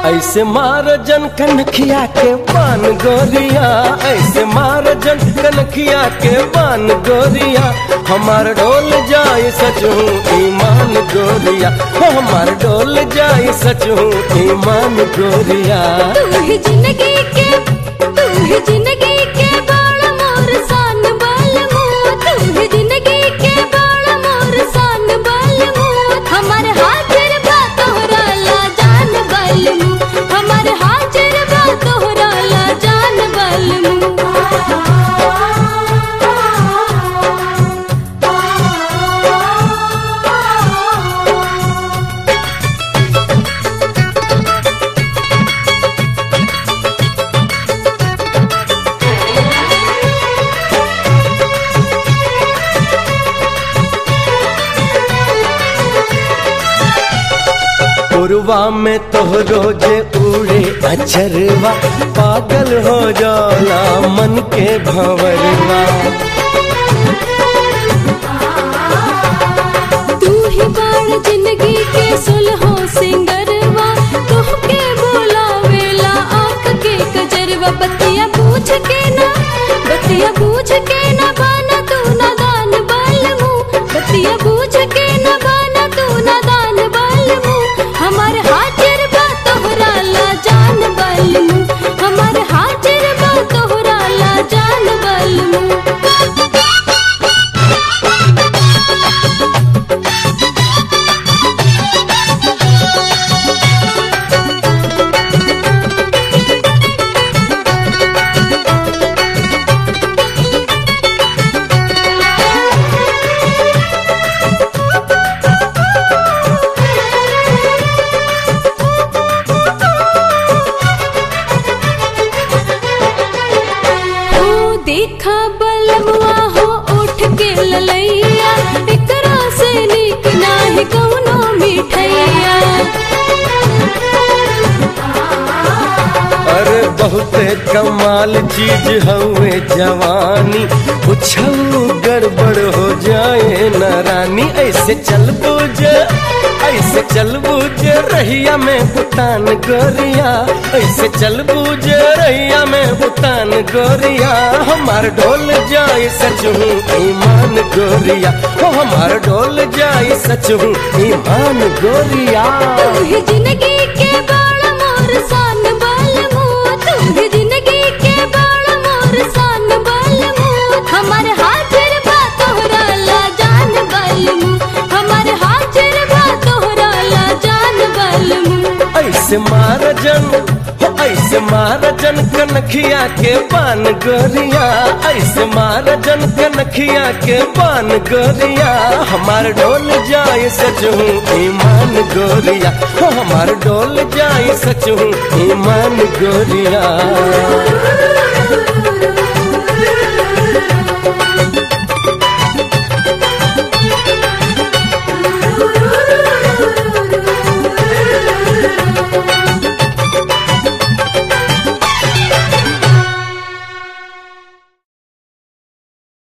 ऐसे मार जन कनखिया के पान गोरिया ऐसे मार जन कनखिया के पान गोरिया हमार डोल जाए सचू ईमान गोरिया हो हमार डोल जाए सचू ईमान गोरिया तू ही जिंदगी के तू ही जिंदगी के बाल मोर सान बाल मुँह तू ही जिंदगी के बाल मोर सान बाल मुँह हमारे हाजिर बा तोहरा ला जान बाल मुँह हमारे हाजिर बा तोहरा ला जान बाल मुँह पुरवा में तोहरो जे उड़े अचरवा पागल हो जाला मन के भंवरवा तू ही बाण जिंदगी के सुलहो सिंगरवा तोहके बुलावेला आंख के कजरवा बतिया पूछ के ना बतिया पूछ के ना बाना तू ना दान बाल मुँह बतिया पूछ के ना बाना तू ना दान बाल मुँह हमारे हाजिर बा तोहरा ला जान बाल मुँह हमारे हाजिर बा तोहरा ला जान बाल मुँह हो देखा बलमुआ हो उठ के ललैया एकरा से निक नाही कौनो मिठैया अरे बहुते कमाल चीज हवे जवानी कुछऊ गड़बड़ हो जाए न रानी ऐसे चल बुझ ऐसे चल बुझ रहिया में बुतान गोरिया ऐसे चल बुझ रहिया में बुतान गोरिया हमार डोल जाए सचू ईमान गोरिया हो हमार डोल जाए सचू ईमान गोरिया तू ही जिंदगी के बाल मोर सान बाल मुँह तू ही जिंदगी के बाल मोर सान बाल मुँह हमारे हाजिर बा तोहरा ला जान बाल मुँह हमारे हाजिर बा तोहरा ला जान बाल मुँह ऐसे मार जन हो ऐसे मार जन कनखिया के पान गोरिया ऐसे मार जन कनखिया के पान गोरिया हमार डोल जाए सचू ईमान गोरिया हो हमार डोल जाए सचू ईमान गोरिया